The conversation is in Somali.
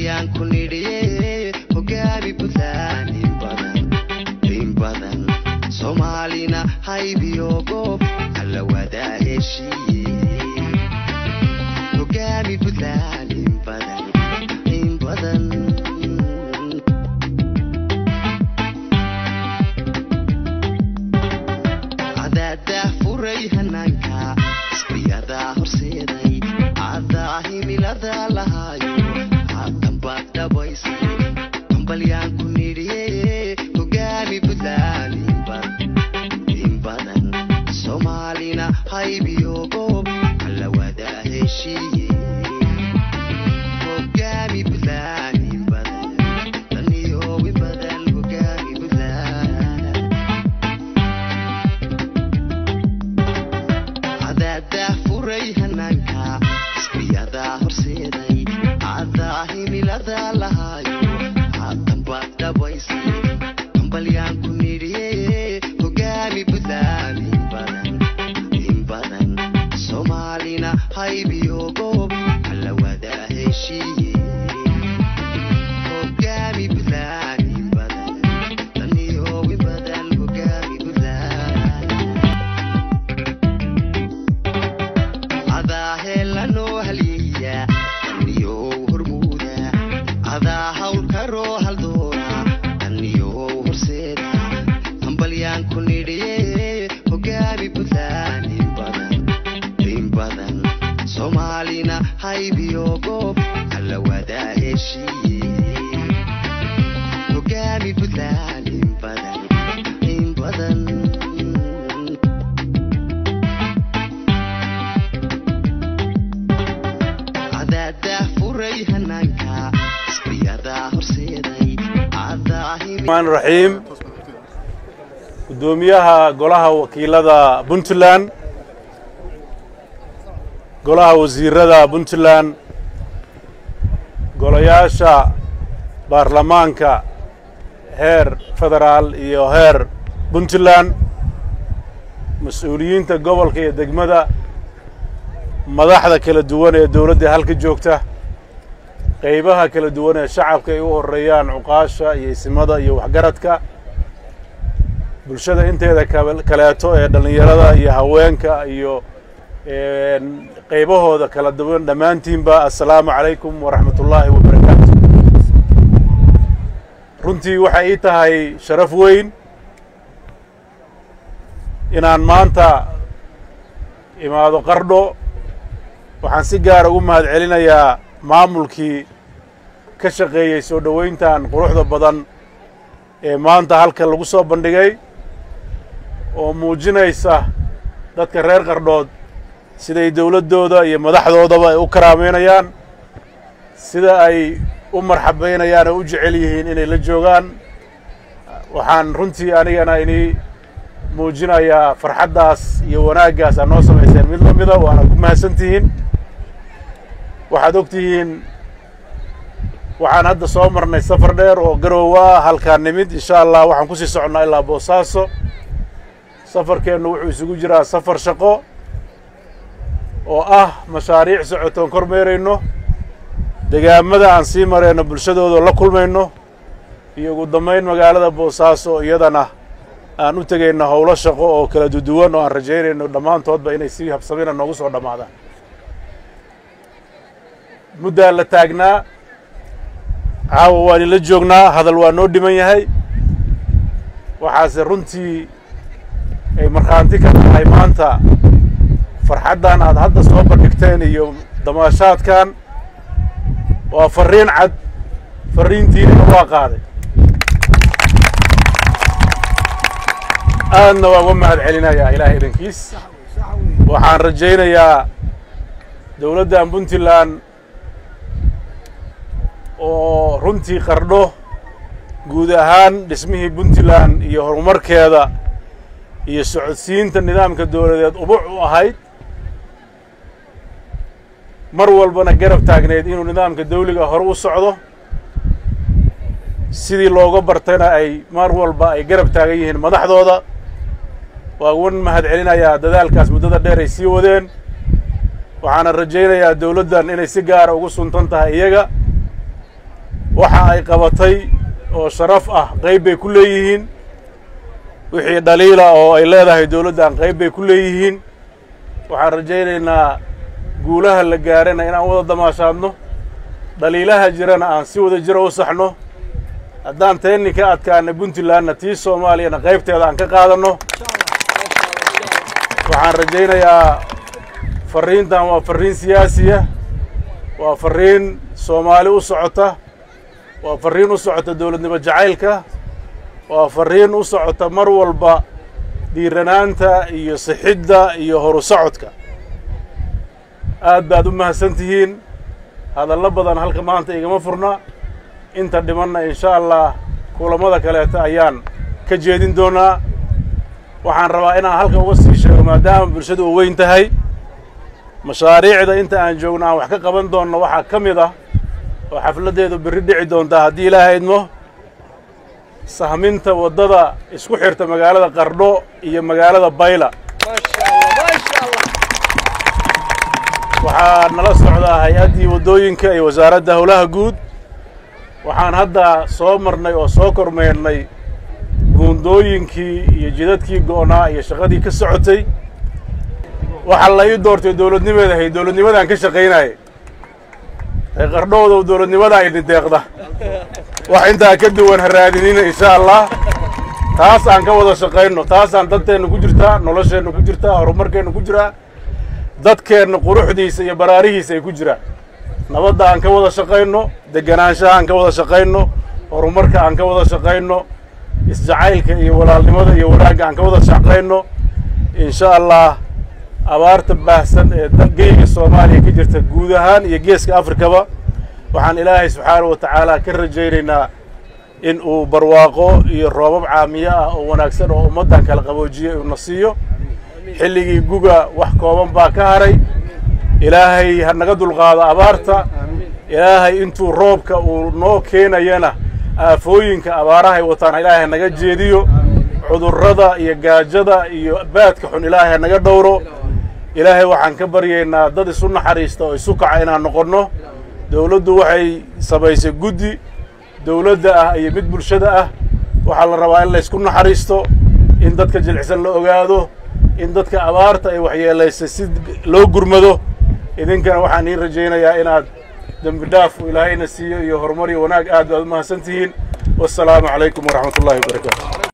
hambalyaan ku nidhiye hogaami buntland in badan in badan soomaalina haybiyo goob alla wadaa heshiiye hogaami buntland in badan in badan cadaadaa furay hanaanka isbiyadaa horseeday cadaa himilada lahaayo haatanbaad dhabaysay hambalyaan ku nidhiye hogaami buntland in badan in badan soomaalina haybiyo goob alla wadaa heshiiye hogaami buntland in badan daniyo in badan hogaami buntland cadaadaa furay hanaanka isbiyadaa horseeday cadaa himilada lahaayo haatanbaad dhabaysay hambalyaan ku nidhiye hogaami buntland in badan in badan soomaalina haybiyo goob alla wadaa heshiiye hogaami buntland in badan daniyo in badan hogaami buntland cadaa heelanoo halyeeya daniyow hormuuda cadaa hawlkaroo haldoora daniyow horseeda hambalyaan ku nidhiye hogaami buntland in badan in badan soomaalina haybiyo goob alla wadaa heshiiye hogaami buntland in badan in badan cadaadaa furay hanaanka isbiyadaa horseeday cadaa الرحمن الرحيم gudoomiyaha golaha wakiilada puntland golaha wasiirada puntland golayaasha baarlamaanka heer federaal iyo heer puntland mas-uuliyiinta gobolka iyo degmada madaxda kala duwan ee dowladda halka joogta qaybaha kala duwan ee shacabka ay u horeeyaan cuqaasha iyo isimada iyo waxgaradka bulshada inteeda kab- kaleeto ee dhallinyarada iyo haweenka iyo een, qaybahooda kala duwan dhammaantiinba assalaamu calaykum waraxmat ullaahi wabarakaatu runtii waxay ii tahay sharaf weyn inaan maanta imaado qardho waxaan si gaara ugu mahad celinayaa maamulkii ka shaqeeyey soo dhoweyntan quruxda badan ee maanta halkan lagu soo bandhigay oo muujinaysa dadka reer qardhood siday dowladdooda iyo madaxdoodaba ay u karaameynayaan sida ay u marxabaynayaan oo u jecel yihiin inay la joogaan waxaan runtii anigana inii muujinayaa farxaddaas iyo wanaaggaas aad noo samayseen mid la mida waana ku mahadsan tihiin waxaad og tihiin waxaan hadda soo marnay safar dheer oo garoowa halkaan nimid insha allah waxaan kusii soconnaa ilaa boosaaso safarkeennu wuxuu isugu jiraa safar shaqo oo ah mashaariic socotoon kormeerayno degaamada aan sii marayno bulshadooda la kulmayno iyo ugu dambayn magaalada boosaaso iyadana aan u tegayno howlo shaqo oo kala duduwan oo aan rajaynayno dhammaantoodba inay si habsamina noogu soo dhammaadaan muddaa la taagnaa caawa waan ila joognaa hadal waa noo dhiman yahay waxaase runtii ay markhaanti ka tahay maanta farxaddan aad hadda soo bandhigteen iyo damaashaadkan waa farriin cad farriintiinina waa qaaday aadna waan uga mahad celinayaa ilaahay idankiis waxaan rajaynayaa dowladdan puntland oo runtii qardho guud ahaan dhismihii puntland iyo horumarkeeda iyo socodsiinta nidaamka dowladeed ubuc u ahayd mar walbana garab taagneyd inuu nidaamka dawliga hore u socdo sidii looga bartayna ay mar walba ay garab taagan yihiin madaxdooda waa uga mahad celinayaa dadaalkaas muddada dheer ay sii wadeen waxaana rajaynayaa dowladdan inay si gaara ugu suntan tahay iyaga waxa ay qabatay oo sharaf ah qayb bay ku leeyihiin wixii dhaliila oo ay leedahay dowladdan qayb bay ku leeyihiin waxaan rajaynaynaa guulaha la gaarana inaan wada damaashaadno dhaliilaha jirana aan si wada jira u saxno haddaan teenni ka adkaana puntlandna tii soomaaliyana qaybteeda aan ka qaadanno waxaan rajaynayaa farriintan waa farriin siyaasiya waa farriin soomaali u socota waa farriin u socota dowladnimo jacaylka waa farriin u socota mar walba dhiiranaanta iyo sixidda iyo horu socodka aad baad u mahadsan tihiin hadallo badan halka maanta igama furna inta dhimanna insha allah kulammada kaleeta ayaan ka jeedin doonaa waxaan rabaa inaan halka uga sii sheego maadaama bulshadu u weyn tahay mashaariicda inta aan joogno aan wax ka qaban doonno waxaa ka mid ah oo xafladdeedu berri dhici doontaa haddii ilaaha idmo sahminta waddada isku xirta magaalada qardho iyo magaalada bayla waxaa nala socdaa hay-addii waddooyinka iyo wasaaradda howlaha guud waxaan hadda soo marnay oo soo kormeernay buundooyinkii iyo jidadkii go'naa iyo shaqadii ka socotay waxaa la ii doortay dowladnimeeda hay dowladnimadaan ka shaqaynayay ee qardhoodow dowladnimadaa idin deeqda wax intaa ka duwan ha raadinina insha allah taas aan ka wada shaqayno taasaan dadteenna ku jirtaa nolosheenna ku jirtaa horumarkeenna ku jiraa dadkeenna quruxdiisa iyo baraarihiisa ay ku jiraan nabadda aan ka wada shaqayno deganaanshaha aan ka wada shaqayno horumarka aan ka wada shaqayno isjacaylka iyo walaalnimada iyo wanaagga aan ka wada shaqayno insha allah abaarta baahsan ee geyga soomaaliya ka jirta guud ahaan iyo geeska afrikaba waxaan ilaahay subxaanahu wa tacaala ka rajaynaynaa in uu barwaaqo iyo roobab caamiyo ah oo wanaagsan oo ummaddan kala qaboojiyo uuna siiyo xilligii guga wax kooban baa ka haray ilaahay ha naga dulqaado abaarta ilaahay intuu roobka uu noo keenayana aafooyinka abaarahay wataan ilaahay ha naga jeediyo cudurrada iyo gaajada iyo baadka xun ilaahay ha naga dhowro ilaahay waxaan ka baryaynaa dad isu naxariista oo isu kaca inaan noqonno dowladdu waxay samaysay guddi dowladda ah iyo mid bulshada ah waxaa la rabaa in laysku naxariisto in dadka jilicsan la ogaado in dadka abaarta ay waxyeelaysay si loo gurmado idinkana waxaan ii rajaynayaa inaad dembi dhaaf uu ilaahayna siiyo iyo horumar iyo wanaag aad baad u mahadsan tihiin wassalaamu calaykum waraxmat ullahi wabarakaatu